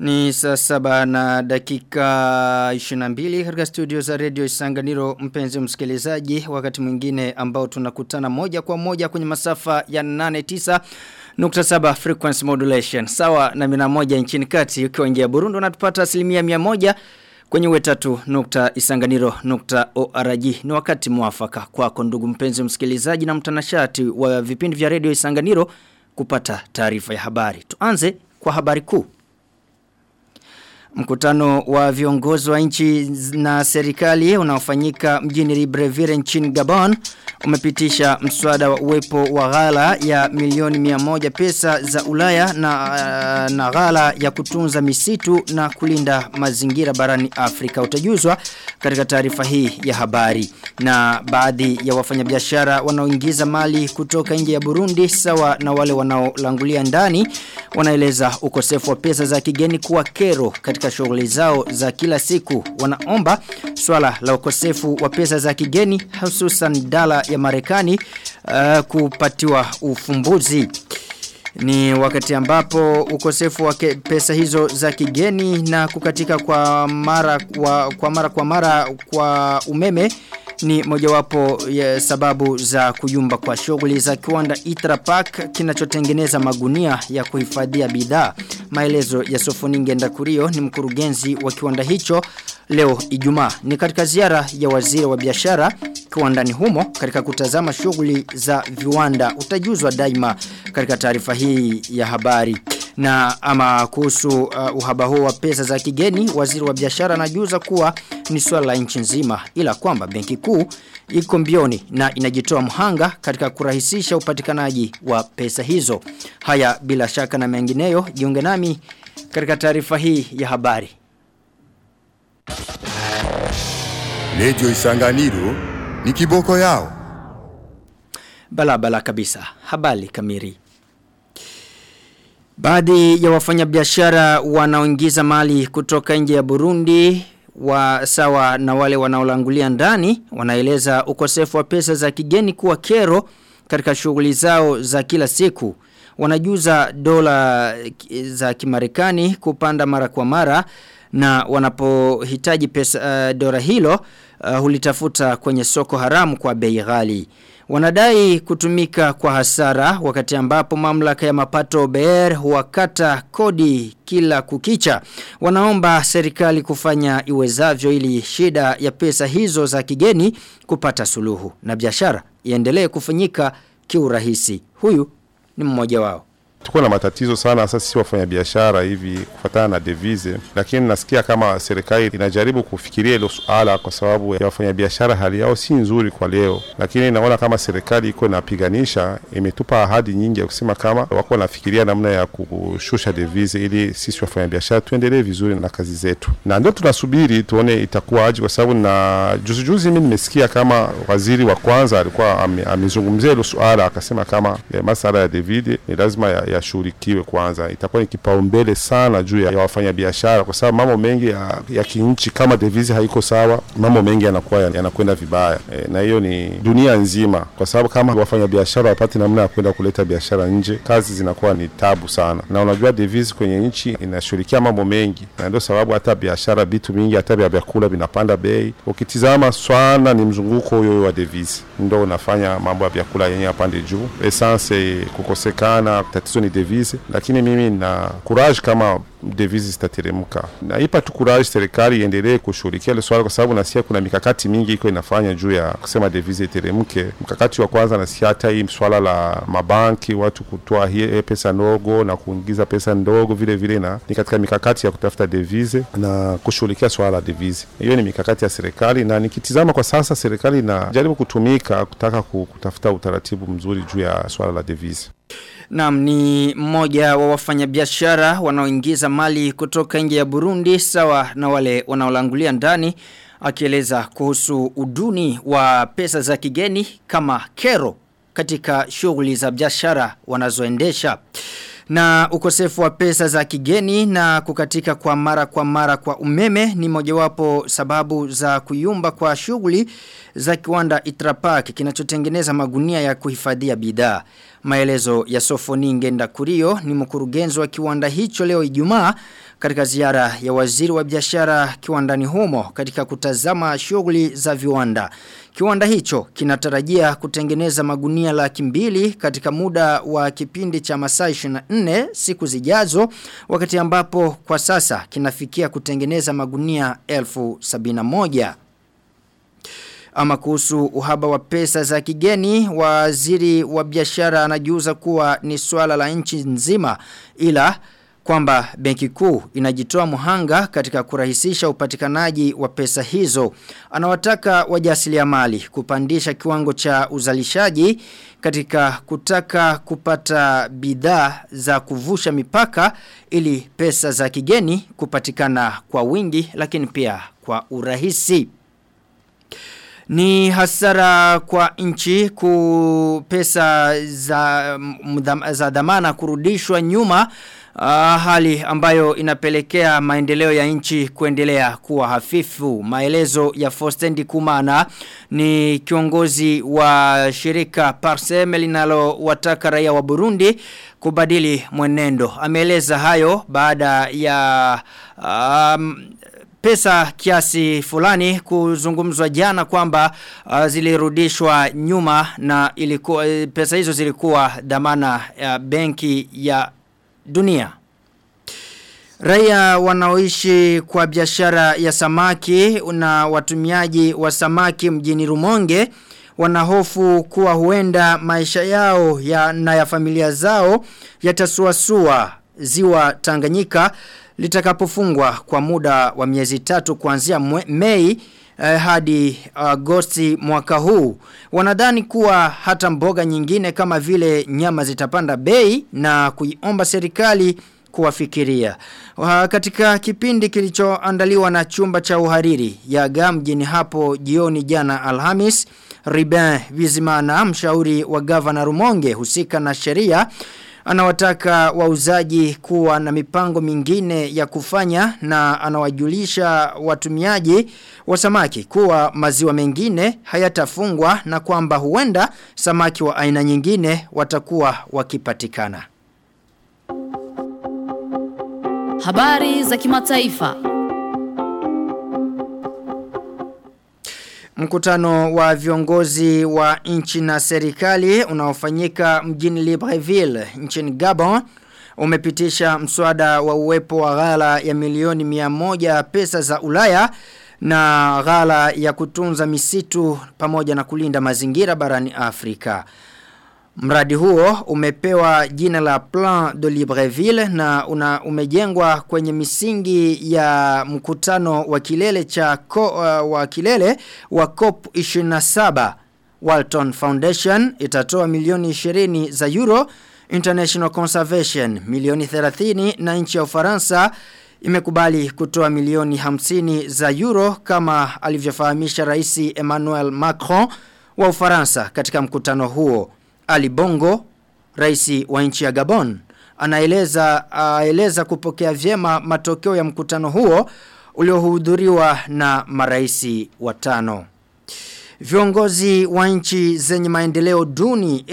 Ni saa saba na dakika 22 katika studio za radio Isanganiro mpenzi msikilizaji wakati mwingine ambao tunakutana moja kwa moja kwenye masafa ya 89 nukta saba frequency modulation sawa na mina moja nchini kati ukiwa nje ya Burundi unatupata asilimia mia moja kwenye wetatu nukta isanganiro nukta org ni wakati mwafaka kwako ndugu mpenzi msikilizaji na mtanashati wa vipindi vya radio Isanganiro kupata taarifa ya habari tuanze kwa habari kuu Mkutano wa viongozi wa nchi na serikali unaofanyika mjini Libreville nchini Gabon umepitisha mswada wa uwepo wa ghala ya milioni 100 pesa za Ulaya na, na ghala ya kutunza misitu na kulinda mazingira barani Afrika utajuzwa katika taarifa hii ya habari na baadhi ya wafanyabiashara wanaoingiza mali kutoka nje ya Burundi sawa na wale wanaolangulia ndani wanaeleza ukosefu wa pesa za kigeni kuwa kero katika shughuli zao za kila siku wanaomba swala la ukosefu wa pesa za kigeni hususan dala ya Marekani uh, kupatiwa ufumbuzi ni wakati ambapo ukosefu wa pesa hizo za kigeni na kukatika kwa mara kwa, kwa mara kwa mara kwa umeme ni mojawapo ya sababu za kuyumba kwa shughuli za kiwanda Itra Park kinachotengeneza magunia ya kuhifadhia bidhaa. Maelezo ya Sofoninge Ndakurio ni mkurugenzi wa kiwanda hicho leo Ijumaa. Ni katika ziara ya waziri wa biashara kiwandani humo katika kutazama shughuli za viwanda utajuzwa daima katika taarifa hii ya habari. Na ama kuhusu uh, uhaba huo wa pesa za kigeni, waziri wa biashara anajuza kuwa ni swala la nchi nzima ila kwamba benki kuu iko mbioni na inajitoa mhanga katika kurahisisha upatikanaji wa pesa hizo. Haya bila shaka na mengineyo, jiunge nami katika taarifa hii ya habari. Radio Isanganiro ni kiboko yao. Bala bala kabisa. Habari kamili. Baadhi ya wafanyabiashara wanaoingiza mali kutoka nje ya Burundi wa sawa na wale wanaolangulia ndani wanaeleza ukosefu wa pesa za kigeni kuwa kero katika shughuli zao za kila siku. Wanajuza dola za kimarekani kupanda mara kwa mara na wanapohitaji pesa uh, dola hilo uh, hulitafuta kwenye soko haramu kwa bei ghali. Wanadai kutumika kwa hasara wakati ambapo mamlaka ya mapato BR huwakata kodi kila kukicha. Wanaomba serikali kufanya iwezavyo ili shida ya pesa hizo za kigeni kupata suluhu na biashara iendelee kufanyika kiurahisi. Huyu ni mmoja wao. Tuko na matatizo sana sasa sisi wafanya biashara hivi kufatana na devise, lakini nasikia kama serikali inajaribu kufikiria hilo suala kwa sababu ya wafanya biashara hali yao si nzuri kwa leo, lakini naona kama serikali iko inapiganisha, imetupa ahadi nyingi ya kusema kama wako wanafikiria namna ya kushusha devise ili sisi wafanya biashara tuendelee vizuri na kazi zetu, na ndio tunasubiri tuone itakuwa aje, kwa sababu na juzi juzi mimi nimesikia kama waziri wa kwanza alikuwa amezungumzia hilo suala akasema kama ya masala ya devide ni lazima ya yashughulikiwe kwanza. Itakuwa ni kipaumbele sana juu ya, ya wafanyabiashara, kwa sababu mambo mengi ya, ya kinchi kama devisi haiko sawa, mambo mengi yanakuwa yanakwenda vibaya e, na hiyo ni dunia nzima, kwa sababu kama wafanyabiashara wapate namna ya kwenda kuleta biashara nje, kazi zinakuwa ni tabu sana, na unajua devisi kwenye nchi inashughulikia mambo mengi, na ndio sababu hata biashara, vitu mingi, hata vya vyakula vinapanda bei. Ukitizama sana ni mzunguko huyo wa devisi ndo unafanya mambo ya vyakula yenye yapande juu, essence kukosekana, tatizo ni devise, lakini mimi na courage kama devise zitateremka. Naipa tu courage serikali iendelee kushughulikia ile swala, kwa sababu nasikia kuna mikakati mingi iko inafanya juu ya kusema devise iteremke. Mkakati wa kwanza nasikia hata hii swala la mabanki, watu kutoa hii pesa ndogo na kuingiza pesa ndogo vile vile, na ni katika mikakati ya kutafuta devise na kushughulikia swala la devise. Hiyo ni mikakati ya serikali, na nikitizama kwa sasa serikali inajaribu kutumika kutaka kutafuta utaratibu mzuri juu ya swala la devise. Naam ni mmoja wa wafanyabiashara wanaoingiza mali kutoka nje ya Burundi sawa na wale wanaolangulia ndani akieleza kuhusu uduni wa pesa za kigeni kama kero katika shughuli za biashara wanazoendesha. Na ukosefu wa pesa za kigeni na kukatika kwa mara kwa mara kwa umeme ni mojawapo sababu za kuyumba kwa shughuli za kiwanda Itrapak kinachotengeneza magunia ya kuhifadhia bidhaa. Maelezo ya Sofoninge Ndakurio ni mkurugenzi wa kiwanda hicho leo Ijumaa katika ziara ya waziri wa biashara kiwandani humo katika kutazama shughuli za viwanda. Kiwanda hicho kinatarajia kutengeneza magunia laki mbili katika muda wa kipindi cha masaa 24 siku zijazo wakati ambapo kwa sasa kinafikia kutengeneza magunia elfu sabina moja. Ama kuhusu uhaba wa pesa za kigeni, waziri wa biashara anajiuza kuwa ni swala la nchi nzima ila kwamba benki kuu inajitoa muhanga katika kurahisisha upatikanaji wa pesa hizo. Anawataka wajasiriamali kupandisha kiwango cha uzalishaji katika kutaka kupata bidhaa za kuvusha mipaka ili pesa za kigeni kupatikana kwa wingi lakini pia kwa urahisi. Ni hasara kwa nchi ku pesa za, mdham, za dhamana kurudishwa nyuma uh, hali ambayo inapelekea maendeleo ya nchi kuendelea kuwa hafifu. Maelezo ya Fostendi Kumana ni kiongozi wa shirika Parseme linalo wataka raia wa Burundi kubadili mwenendo. Ameeleza hayo baada ya um, pesa kiasi fulani kuzungumzwa jana kwamba uh, zilirudishwa nyuma na ilikuwa pesa hizo zilikuwa dhamana ya benki ya dunia. Raia wanaoishi kwa biashara ya samaki na watumiaji wa samaki mjini Rumonge wanahofu kuwa huenda maisha yao ya, na ya familia zao yatasuasua ziwa Tanganyika litakapofungwa kwa muda wa miezi tatu kuanzia Mei eh, hadi Agosti mwaka huu. Wanadhani kuwa hata mboga nyingine kama vile nyama zitapanda bei na kuiomba serikali kuwafikiria. Uh, katika kipindi kilichoandaliwa na chumba cha uhariri ya gamjini hapo jioni jana Alhamis, Riben Vizimana, mshauri wa gavana Rumonge husika na sheria anawataka wauzaji kuwa na mipango mingine ya kufanya na anawajulisha watumiaji wa samaki kuwa maziwa mengine hayatafungwa na kwamba huenda samaki wa aina nyingine watakuwa wakipatikana. Habari za kimataifa. Mkutano wa viongozi wa nchi na serikali unaofanyika mjini Libreville nchini Gabon umepitisha mswada wa uwepo wa ghala ya milioni 100 pesa za Ulaya na ghala ya kutunza misitu pamoja na kulinda mazingira barani Afrika. Mradi huo umepewa jina la Plan de Libreville na una umejengwa kwenye misingi ya mkutano wa kilele cha ko, uh, wa kilele wa COP 27 Walton Foundation itatoa milioni 20 za euro International Conservation milioni 30 na nchi ya Ufaransa imekubali kutoa milioni 50 za euro kama alivyofahamisha rais Emmanuel Macron wa Ufaransa katika mkutano huo. Ali Bongo, rais wa nchi ya Gabon, anaeleza aeleza kupokea vyema matokeo ya mkutano huo uliohudhuriwa na maraisi watano. Viongozi wa nchi zenye maendeleo duni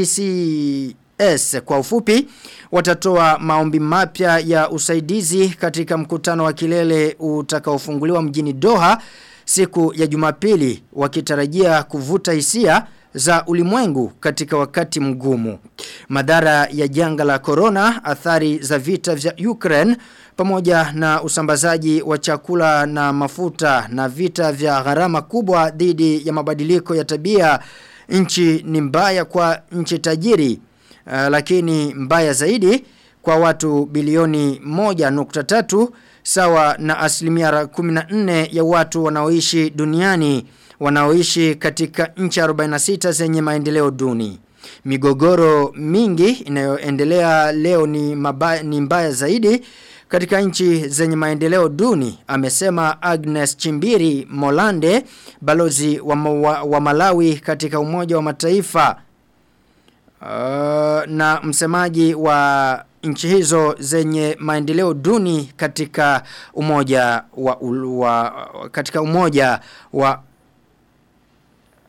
LDCS kwa ufupi watatoa maombi mapya ya usaidizi katika mkutano wa kilele utakaofunguliwa mjini Doha siku ya Jumapili wakitarajia kuvuta hisia za ulimwengu katika wakati mgumu. Madhara ya janga la corona, athari za vita vya Ukraine pamoja na usambazaji wa chakula na mafuta na vita vya gharama kubwa dhidi ya mabadiliko ya tabia nchi ni mbaya kwa nchi tajiri uh, lakini mbaya zaidi kwa watu bilioni 1.3 sawa na asilimia 14 ya watu wanaoishi duniani wanaoishi katika nchi 46 zenye maendeleo duni. Migogoro mingi inayoendelea leo ni, mabaya, ni mbaya zaidi katika nchi zenye maendeleo duni amesema Agnes Chimbiri Molande balozi wa, wa, wa Malawi katika umoja wa mataifa uh, na msemaji wa nchi hizo zenye maendeleo duni katika umoja wa, wa katika umoja wa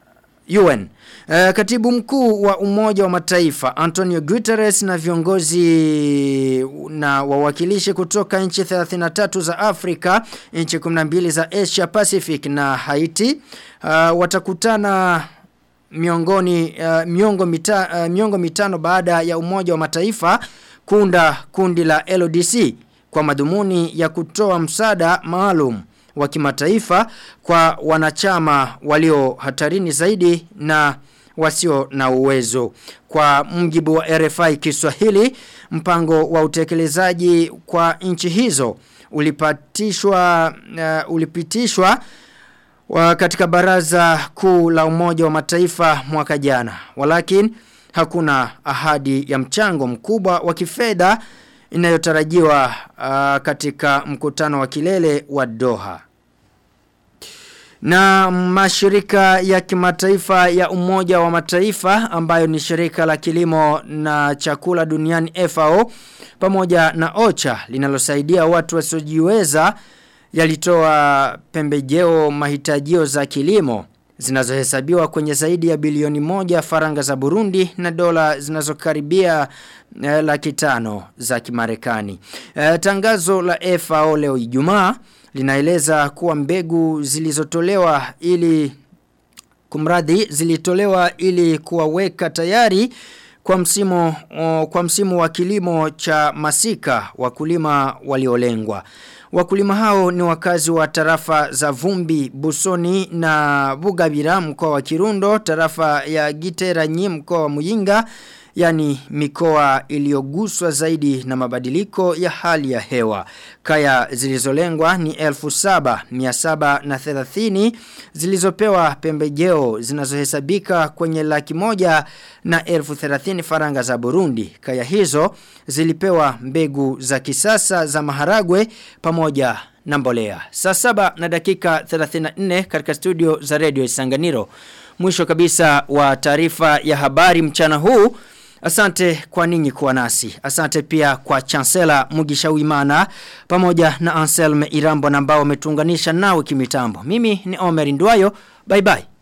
UN. Uh, katibu mkuu wa umoja wa mataifa Antonio Guterres na viongozi na wawakilishi kutoka nchi 33 za Afrika, nchi 12 za Asia Pacific na Haiti uh, watakutana miongoni uh, miongo, mita, uh, miongo mitano baada ya umoja wa mataifa kunda kundi la LODC kwa madhumuni ya kutoa msaada maalum wa kimataifa kwa wanachama walio hatarini zaidi na wasio na uwezo. Kwa mjibu wa RFI Kiswahili, mpango wa utekelezaji kwa nchi hizo ulipatishwa uh, ulipitishwa wa katika baraza kuu la umoja wa mataifa mwaka jana. Walakin hakuna ahadi ya mchango mkubwa wa kifedha inayotarajiwa uh, katika mkutano wa kilele wa Doha. Na mashirika ya kimataifa ya umoja wa mataifa ambayo ni shirika la kilimo na chakula duniani FAO pamoja na OCHA linalosaidia watu wasiojiweza yalitoa pembejeo mahitajio za kilimo zinazohesabiwa kwenye zaidi ya bilioni moja faranga za Burundi na dola zinazokaribia eh, laki tano za kimarekani. Eh, tangazo la FAO leo Ijumaa linaeleza kuwa mbegu zilizotolewa ili kumradhi zilitolewa ili kuwaweka tayari kwa msimu o, kwa msimu wa kilimo cha masika wakulima waliolengwa. Wakulima hao ni wakazi wa tarafa za Vumbi, Busoni na Bugabira mkoa wa Kirundo, tarafa ya Giteranyi mkoa wa Muyinga, yani mikoa iliyoguswa zaidi na mabadiliko ya hali ya hewa. Kaya zilizolengwa ni 7730 zilizopewa pembejeo zinazohesabika kwenye laki moja na elfu thelathini faranga za Burundi. Kaya hizo zilipewa mbegu za kisasa za maharagwe pamoja na mbolea. Saa saba na dakika 34 katika studio za Radio Isanganiro. Mwisho kabisa wa taarifa ya habari mchana huu. Asante kwa ninyi kuwa nasi. Asante pia kwa Chancellor Mugisha Wimana pamoja na Anselme Irambo ambao wametuunganisha nawe kimitambo. Mimi ni Omer Ndwayo. Bye bye.